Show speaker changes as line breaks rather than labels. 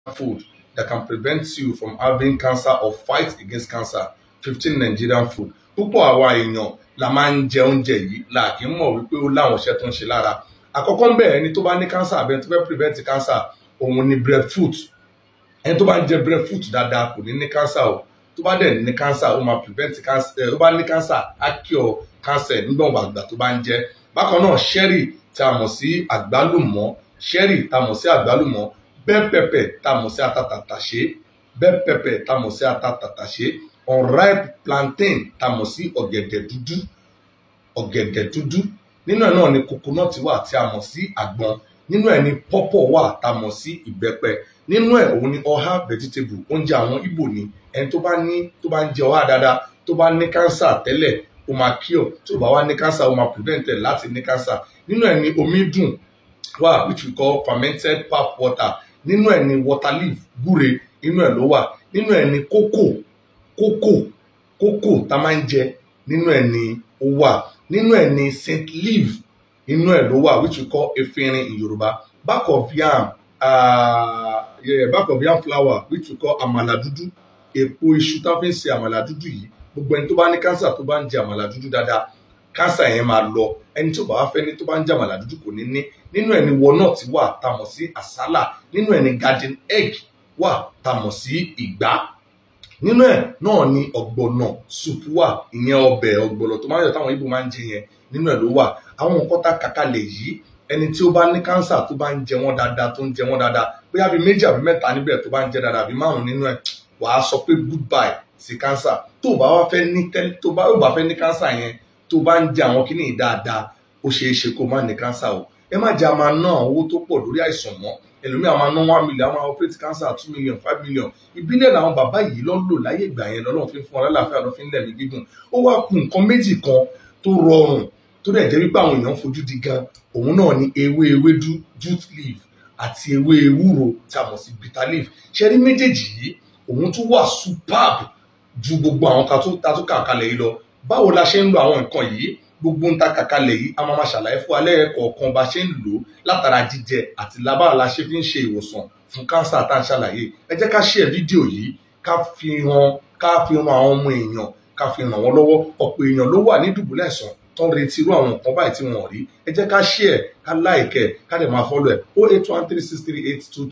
food that can prevent you from having cancer or fight against cancer fifteen Nigerian food púpọ̀ àwa èèyàn la máa ń jẹ oúnjẹ yìí la kì í mọ̀ wípé ó láwọn iṣẹ́ tó ń ṣe lára àkọ́kọ́ ń bẹ̀ ẹni tó bá ní cancer àbẹ tó fẹ́ prevent cancer òun ni breadfruit ẹni tó bá ń jẹ breadfruit dáadáa kò ní ní cancer o tó bá dẹ̀ ní cancer ó máa prevent cancer ó bá ní cancer á cure cancer nígbà àgbà tó bá ń jẹ bákan náà sherry tá a mọ̀ sí àgbálùmọ́ sherry tá a mọ̀ sí àgbálùmọ́ bell pepper tá a mọ̀ sí atatàtàṣé bell pepper tá a mọ̀ sí atatàtàṣé unripe plantain tá a mọ̀ sí ọ̀gẹ̀dẹ̀ dúdú ọ̀gẹ̀dẹ̀ dúdú nínú ẹ̀ náà ni coconut wà tí a mọ̀ sí àgbọn nínú ẹ̀ ni pọ́pọ̀ wà tá a mọ̀ sí ìbẹ́pẹ nínú ẹ̀ òun ni ọ̀há vegetable oúnjẹ àwọn Ìgbò ni ẹni tó bá ní tó bá ń jẹ ọ̀há dáadáa tó bá ní cancer tẹ́lẹ̀ ó máa cure tó bá wá ní cancer ó máa prevent ẹ̀ láti ní cancer nínú ẹ̀ ni omi dùn wà which we call fermented pap water nínú ẹ̀ ni water leaf gúre nínú ẹ̀ ló wà nínú ẹ̀ ni kókò kókò kókò tá a máa ń jẹ nínú ẹ̀ ni ó wà nínú ẹ̀ ni scent leaf nínú ẹ̀ ló wà which we call efinrin in Yorùbá back of yam uh, yeah, back of yam flour which we call àmàlà dúdú èpo iṣu tá a fi ń ṣe àmàlà dúdú yìí gbogbo ẹni tó bá ní cancer tó bá ń jẹ àmàlà dúdú dáadáa cancer yẹn máa lọ ẹni tó bá wá fẹ́ ní tó bá ń jẹ àmàlà dúdú kò ní ní nínú ẹ̀ ni walnut wà tá a mọ̀ sí àsálà nínú ẹ̀ ni garden egg wà tá a mọ̀ sí ìgbá nínú ẹ̀ náà ni ọ̀gbọ̀nà soup wà ìyẹn ọbẹ̀ ọ̀gbọ̀nà tó máa ń yọ táwọn Ìgbò máa ń jẹ yẹn nínú ẹ̀ ló wà àwọn nǹkan tá a kàkálẹ̀ yìí ẹni tí ó bá ní kánsà tó bá ń jẹ wọ́n dáadáa tó ń jẹ wọ́n dáadáa bóyá bíi méjì àbí mẹ́ta níbẹ̀ tó bá ń jẹ dáadáa àbí márùn nínú ẹ̀ wàá sọ pé goodbye sí kánsà tó bá wá fẹ́ ní tẹ́lẹ̀ tó bá bá fẹ́ ní kánsà yẹn tó bá ń jẹ àwọn kíní dáadáa ó ṣeé ṣe kó má ní kánsà o ẹ má jẹ́ a máa ná owó tó pọ̀ lórí àìsàn mọ́ ẹlòmíì àwọn ná one million àwọn operate cancer two million five million ìbílẹ̀ làwọn bàbá yìí lọ́ ń lò láyé ìgbà yẹn lọ́lọ́run fi fún wọn lálàáfíà lọ́ fi ń lẹ̀mí gígùn ó wá kù nǹkan méjì kan tó rọrùn tó dẹ̀ jẹ́ wípé àwọn èèyàn fojú di gan òun náà ni ewé ewédú jute leaf àti ewé ewúro tí a mọ̀ sí bitter leaf ṣe rí méjèèjì yìí òun tún wà superb ju gbogbo àwọn kan tó ta tó kà kalẹ̀ yìí lọ báwo la ṣe ń lo àwọn nǹkan yìí gbogbo ń ta kàkalẹ̀ yìí a máa ma ṣàlàyé fún alẹ́ kọ̀ọ̀kan bá ṣe ń lò ó látara jíjẹ àti lábára la ṣe fi ń ṣe ìwòsàn fún kánsà tá à ń ṣàlàyé ẹ jẹ́ ká share fídíò yìí ká fi hàn ká fi hàn àwọn ọmọ èèyàn ká fi ràn wọ́n lọ́wọ́ ọ̀pọ̀ èèyàn ló wà ní dùbúlẹ̀ àìsàn tó ń retí irú àwọn nǹkan báyìí tí wọ́n rí ẹ jẹ́ ká share ká like ká dẹ̀ máa follow ẹ̀ o eight one three six three eight two